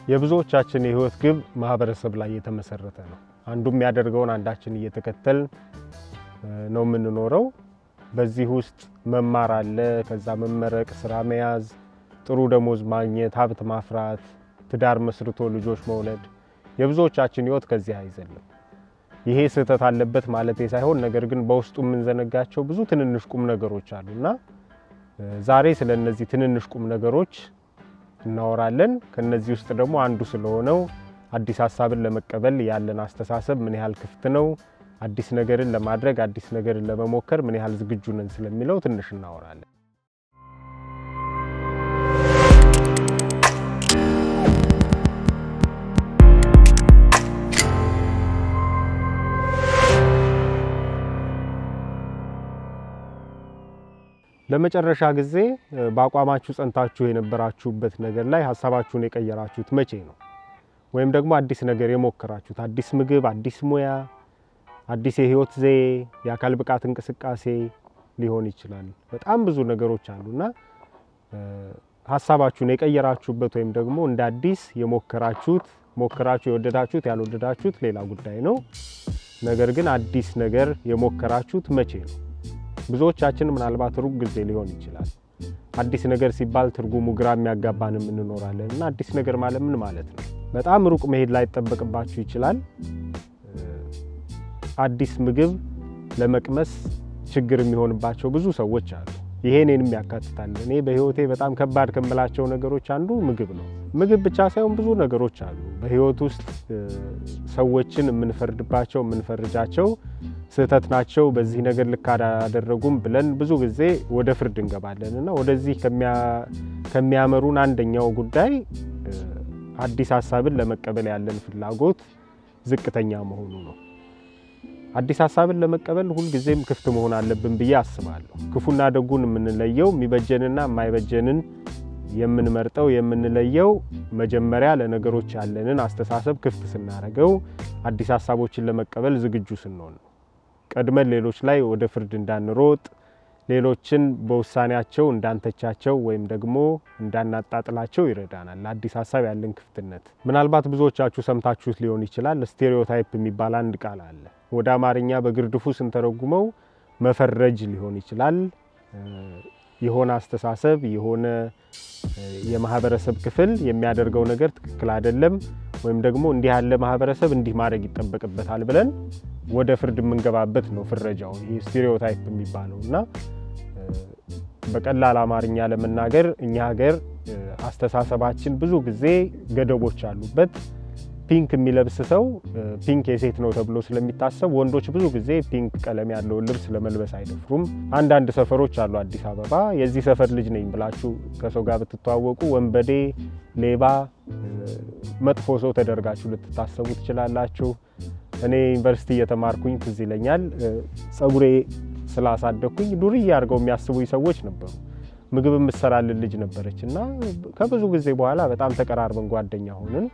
የብዙዎቻችን የህይወት ግብ ማህበረሰብ ላይ የተመሰረተ ነው። አንዱ የሚያደርገውን አንዳችን እየተከተል ነው የምንኖረው። በዚህ ውስጥ መማር አለ፣ ከዛ መመረቅ፣ ስራ መያዝ፣ ጥሩ ደሞዝ ማግኘት፣ ሀብት ማፍራት፣ ትዳር መስርቶ ልጆች መውለድ። የብዙዎቻችን ህይወት ከዚህ አይዘልም። ይሄ ስህተት አለበት ማለቴ ሳይሆን ነገር ግን በውስጡ የምንዘነጋቸው ብዙ ትንንሽ ቁም ነገሮች አሉ እና ዛሬ ስለ እነዚህ ትንንሽ ቁም ነገሮች እናወራለን። ከነዚህ ውስጥ ደግሞ አንዱ ስለሆነው አዲስ ሀሳብን ለመቀበል ያለን አስተሳሰብ ምን ያህል ክፍት ነው፣ አዲስ ነገርን ለማድረግ አዲስ ነገርን ለመሞከር ምን ያህል ዝግጁ ነን ስለሚለው ትንሽ እናወራለን። ለመጨረሻ ጊዜ በአቋማችሁ ጸንታችሁ የነበራችሁበት ነገር ላይ ሀሳባችሁን የቀየራችሁት መቼ ነው? ወይም ደግሞ አዲስ ነገር የሞከራችሁት አዲስ ምግብ፣ አዲስ ሙያ፣ አዲስ የህይወት ዘዬ፣ የአካል ብቃት እንቅስቃሴ ሊሆን ይችላል። በጣም ብዙ ነገሮች አሉና ሀሳባችሁን የቀየራችሁበት ወይም ደግሞ እንደ አዲስ የሞከራችሁት ሞከራችሁ የወደዳችሁት ያልወደዳችሁት ሌላ ጉዳይ ነው። ነገር ግን አዲስ ነገር የሞከራችሁት መቼ ነው? ብዙዎቻችን ምናልባት ሩቅ ጊዜ ሊሆን ይችላል። አዲስ ነገር ሲባል ትርጉሙ ግራ የሚያጋባንም እንኖራለን እና አዲስ ነገር ማለት ምን ማለት ነው? በጣም ሩቅ መሄድ ላይጠበቅባችሁ ይችላል። አዲስ ምግብ ለመቅመስ ችግር የሚሆንባቸው ብዙ ሰዎች አሉ። ይሄ እኔንም ያካትታል። እኔ በህይወቴ በጣም ከባድ ከምላቸው ነገሮች አንዱ ምግብ ነው። ምግብ ብቻ ሳይሆን ብዙ ነገሮች አሉ በህይወት ውስጥ ሰዎችን የምንፈርድባቸው የምንፈርጃቸው ስህተት ናቸው፣ በዚህ ነገር ልክ አላደረጉም ብለን ብዙ ጊዜ ወደ ፍርድ እንገባለን እና ወደዚህ ከሚያመሩን አንደኛው ጉዳይ አዲስ ሀሳብን ለመቀበል ያለን ፍላጎት ዝቅተኛ መሆኑ ነው። አዲስ ሀሳብን ለመቀበል ሁልጊዜም ክፍት መሆን አለብን ብዬ አስባለሁ። ክፉና ደጉን የምንለየው የሚበጀንና የማይበጀንን የምንመርጠው የምንለየው መጀመሪያ ለነገሮች ያለንን አስተሳሰብ ክፍት ስናደርገው፣ አዲስ ሀሳቦችን ለመቀበል ዝግጁ ስንሆን ነው። ቀድመን ሌሎች ላይ ወደ ፍርድ እንዳንሮጥ፣ ሌሎችን በውሳኔያቸው እንዳንተቻቸው ወይም ደግሞ እንዳናጣጥላቸው ይረዳናል። ለአዲስ ሀሳብ ያለን ክፍትነት ምናልባት ብዙዎቻችሁ ሰምታችሁት ሊሆን ይችላል። ስቴሪዮታይፕ የሚባል አንድ ቃል አለ። ወደ አማርኛ በግርድፉ ስንተረጉመው መፈረጅ ሊሆን ይችላል። የሆነ አስተሳሰብ የሆነ የማህበረሰብ ክፍል የሚያደርገው ነገር ትክክል አይደለም ወይም ደግሞ እንዲህ ያለ ማህበረሰብ እንዲህ ማድረግ ይጠበቅበታል ብለን ወደ ፍርድ የምንገባበት ነው ፍረጃው፣ ይህ ስቴሪዮታይፕ የሚባለው እና በቀላል አማርኛ ለመናገር እኛ ሀገር አስተሳሰባችን ብዙ ጊዜ ገደቦች አሉበት። ፒንክ የሚለብስ ሰው ፒንክ የሴት ነው ተብሎ ስለሚታሰብ ወንዶች ብዙ ጊዜ ፒንክ ቀለም ያለውን ልብስ ለመልበስ አይደፍሩም። አንዳንድ ሰፈሮች አሉ አዲስ አበባ የዚህ ሰፈር ልጅ ነኝ ብላችሁ ከሰው ጋር ብትተዋወቁ ወንበዴ፣ ሌባ፣ መጥፎ ሰው ተደርጋችሁ ልትታሰቡ ትችላላችሁ። እኔ ዩኒቨርሲቲ እየተማርኩኝ ትዝ ይለኛል ጸጉሬ ስላሳደግኩኝ ዱርዬ አድርገው የሚያስቡኝ ሰዎች ነበሩ። ምግብ የምትሰራልን ልጅ ነበረች እና ከብዙ ጊዜ በኋላ በጣም ተቀራርበን ጓደኛ ሆንን።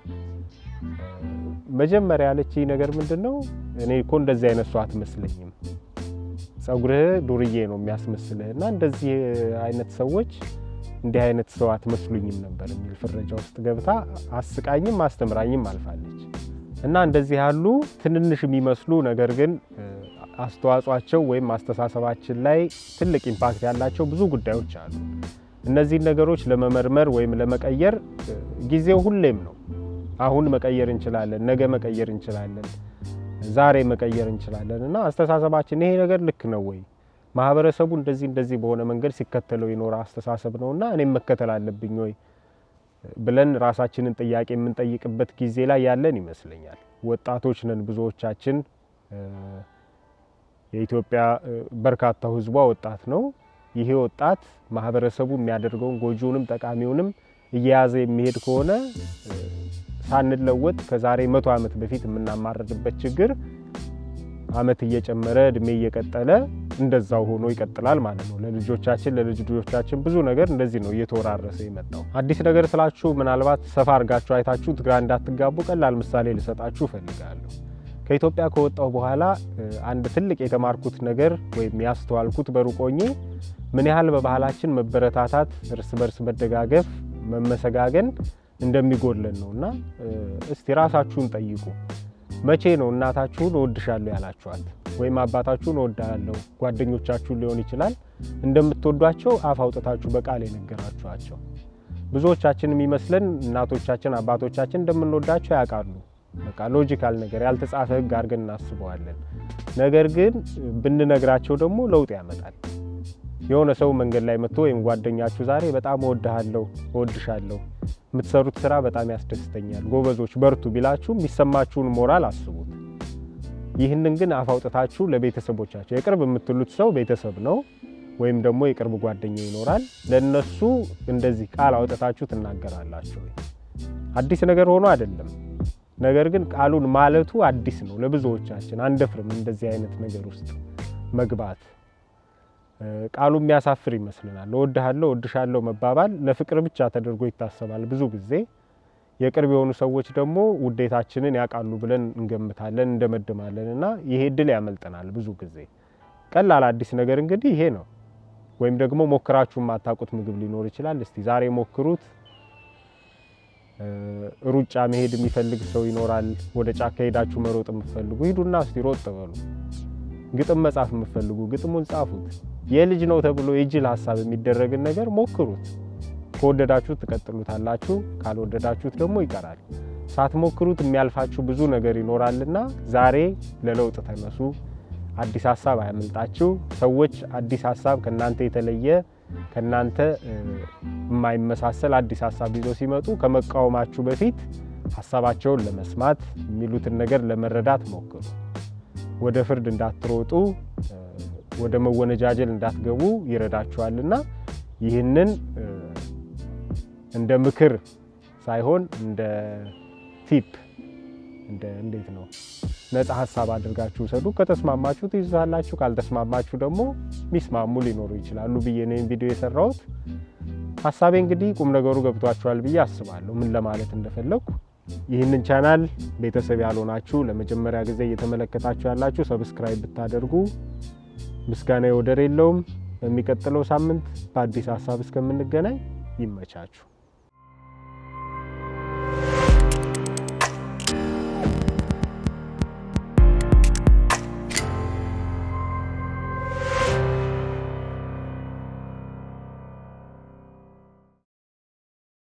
መጀመሪያ ያለችኝ ነገር ምንድን ነው? እኔ እኮ እንደዚህ አይነት ሰው አትመስለኝም፣ ጸጉርህ ዱርዬ ነው የሚያስመስልህ እና እንደዚህ አይነት ሰዎች እንዲህ አይነት ሰው አትመስሉኝም ነበር የሚል ፍረጃ ውስጥ ገብታ አስቃኝም አስተምራኝም አልፋለች። እና እንደዚህ ያሉ ትንንሽ የሚመስሉ ነገር ግን አስተዋጽኦአቸው ወይም አስተሳሰባችን ላይ ትልቅ ኢምፓክት ያላቸው ብዙ ጉዳዮች አሉ። እነዚህን ነገሮች ለመመርመር ወይም ለመቀየር ጊዜው ሁሌም ነው። አሁን መቀየር እንችላለን፣ ነገ መቀየር እንችላለን፣ ዛሬ መቀየር እንችላለን እና አስተሳሰባችን ይሄ ነገር ልክ ነው ወይ ማህበረሰቡ እንደዚህ እንደዚህ በሆነ መንገድ ሲከተለው የኖረ አስተሳሰብ ነው እና እኔም መከተል አለብኝ ወይ ብለን ራሳችንን ጥያቄ የምንጠይቅበት ጊዜ ላይ ያለን ይመስለኛል። ወጣቶች ነን ብዙዎቻችን። የኢትዮጵያ በርካታው ሕዝቧ ወጣት ነው። ይሄ ወጣት ማህበረሰቡ የሚያደርገውን ጎጂውንም ጠቃሚውንም እየያዘ የሚሄድ ከሆነ ሳንለወጥ ከዛሬ መቶ ዓመት በፊት የምናማረድበት ችግር ዓመት እየጨመረ እድሜ እየቀጠለ እንደዛው ሆኖ ይቀጥላል ማለት ነው። ለልጆቻችን ለልጅ ልጆቻችን ብዙ ነገር እንደዚህ ነው እየተወራረሰ የመጣው። አዲስ ነገር ስላችሁ ምናልባት ሰፋ አድርጋችሁ አይታችሁ ግራ እንዳትጋቡ ቀላል ምሳሌ ልሰጣችሁ እፈልጋለሁ። ከኢትዮጵያ ከወጣሁ በኋላ አንድ ትልቅ የተማርኩት ነገር ወይም ያስተዋልኩት በሩቅ ሆኜ ምን ያህል በባህላችን መበረታታት፣ እርስ በርስ መደጋገፍ፣ መመሰጋገን እንደሚጎድለን ነው እና እስቲ ራሳችሁን ጠይቁ። መቼ ነው እናታችሁን እወድሻለሁ ያላችኋት? ወይም አባታችሁን እወዳለሁ፣ ጓደኞቻችሁን ሊሆን ይችላል እንደምትወዷቸው አፍ አውጥታችሁ በቃል የነገራችኋቸው? ብዙዎቻችን የሚመስለን እናቶቻችን አባቶቻችን እንደምንወዳቸው ያውቃሉ። በቃ ሎጂካል ነገር ያልተጻፈ ሕግ አድርገን እናስበዋለን። ነገር ግን ብንነግራቸው ደግሞ ለውጥ ያመጣል። የሆነ ሰው መንገድ ላይ መጥቶ ወይም ጓደኛችሁ ዛሬ በጣም እወድሃለሁ፣ እወድሻለሁ፣ የምትሰሩት ስራ በጣም ያስደስተኛል፣ ጎበዞች በርቱ ቢላችሁ የሚሰማችሁን ሞራል አስቡት። ይህንን ግን አፍ አውጥታችሁ ለቤተሰቦቻቸው የቅርብ የምትሉት ሰው ቤተሰብ ነው ወይም ደግሞ የቅርብ ጓደኛ ይኖራል። ለነሱ እንደዚህ ቃል አውጥታችሁ ትናገራላችሁ። አዲስ ነገር ሆኖ አይደለም። ነገር ግን ቃሉን ማለቱ አዲስ ነው ለብዙዎቻችን። አንደፍርም እንደዚህ አይነት ነገር ውስጥ መግባት። ቃሉ የሚያሳፍር ይመስልናል። እወድሃለሁ፣ እወድሻለሁ መባባል ለፍቅር ብቻ ተደርጎ ይታሰባል ብዙ ጊዜ። የቅርብ የሆኑ ሰዎች ደግሞ ውዴታችንን ያውቃሉ ብለን እንገምታለን፣ እንደመድማለን እና ይሄ እድል ያመልጠናል ብዙ ጊዜ። ቀላል አዲስ ነገር እንግዲህ ይሄ ነው። ወይም ደግሞ ሞክራችሁ የማታውቁት ምግብ ሊኖር ይችላል። እስቲ ዛሬ ሞክሩት። ሩጫ መሄድ የሚፈልግ ሰው ይኖራል። ወደ ጫካ ሄዳችሁ መሮጥ የምትፈልጉ ሂዱና እስቲ ሮጥ በሉ። ግጥም መጻፍ የምትፈልጉ ግጥሙን ጻፉት። የልጅ ነው ተብሎ የጅል ሀሳብ የሚደረግን ነገር ሞክሩት። ከወደዳችሁት ትቀጥሉታላችሁ፣ ካልወደዳችሁት ደግሞ ይቀራል። ሳትሞክሩት የሚያልፋችሁ ብዙ ነገር ይኖራልና ዛሬ ለለውጥ ተነሱ። አዲስ ሀሳብ አያመልጣችሁ። ሰዎች አዲስ ሀሳብ ከእናንተ የተለየ ከእናንተ የማይመሳሰል አዲስ ሀሳብ ይዘው ሲመጡ ከመቃወማችሁ በፊት ሀሳባቸውን ለመስማት የሚሉትን ነገር ለመረዳት ሞክሩ። ወደ ፍርድ እንዳትሮጡ፣ ወደ መወነጃጀል እንዳትገቡ ይረዳችኋልና ይህንን እንደ ምክር ሳይሆን እንደ ቲፕ እንደ እንዴት ነው ነፃ ሀሳብ አድርጋችሁ ውሰዱ። ከተስማማችሁ ትይዛላችሁ፣ ካልተስማማችሁ ደግሞ ሚስማሙ ሊኖሩ ይችላሉ ብዬ ነው ቪዲዮ የሰራሁት። ሀሳቤ እንግዲህ ቁም ነገሩ ገብቷችኋል ብዬ አስባለሁ፣ ምን ለማለት እንደፈለግኩ። ይህንን ቻናል ቤተሰብ ያልሆናችሁ ለመጀመሪያ ጊዜ እየተመለከታችሁ ያላችሁ ሰብስክራይብ ብታደርጉ ምስጋና ወደር የለውም። በሚቀጥለው ሳምንት በአዲስ ሀሳብ እስከምንገናኝ ይመቻችሁ።